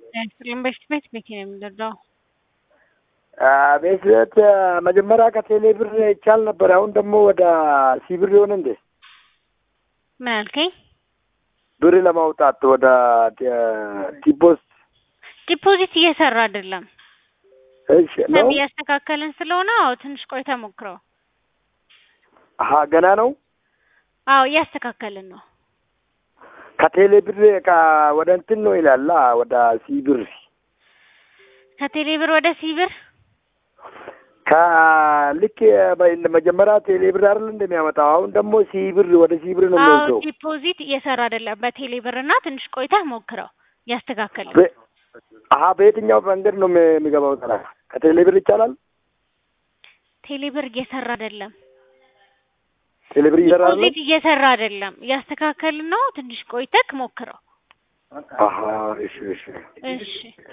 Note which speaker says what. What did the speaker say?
Speaker 1: ኤክስትሪም በፊት ቤት ቤት ነው የሚደርዳው
Speaker 2: ቤት ቤት መጀመሪያ ከቴሌ ብር ይቻል ነበር። አሁን ደግሞ ወደ ሲብር ሊሆን እንዴ
Speaker 1: ምን አልከኝ?
Speaker 2: ብር ለማውጣት ወደ ዲፖስት
Speaker 1: ዲፖዚት እየሰራ አይደለም።
Speaker 2: እሺ ነው
Speaker 1: እያስተካከልን ስለሆነ አዎ ትንሽ ቆይታ ሞክረው።
Speaker 2: አሀ ገና ነው።
Speaker 1: አዎ እያስተካከልን ነው።
Speaker 2: ከቴሌ ብር ወደ እንትን ነው ይላል ወደ ሲብር
Speaker 1: ከቴሌ ብር ወደ ሲብር
Speaker 2: ከልክ መጀመሪያ ቴሌ ብር አይደል እንደሚያመጣው አሁን ደግሞ ሲብር ወደ ሲብር ነው
Speaker 1: አዎ
Speaker 2: የሚወስደው።
Speaker 1: ዲፖዚት እየሰራ አይደለም በቴሌ ብር እና ትንሽ ቆይታ ሞክረው እያስተካከልን
Speaker 2: በ- አሀ በየትኛው መንገድ ነው የሚ- የሚገባው? ታዲያ ከቴሌ ብር ይቻላል?
Speaker 1: ቴሌ ብር እየሰራ አይደለም።
Speaker 2: ቴሌ ብር ይሰራል?
Speaker 1: ዲፖዚት እየሰራ አይደለም። እያስተካከልን ነው። ትንሽ ቆይተክ ሞክረው።
Speaker 2: አሀ እሺ እሺ
Speaker 1: እሺ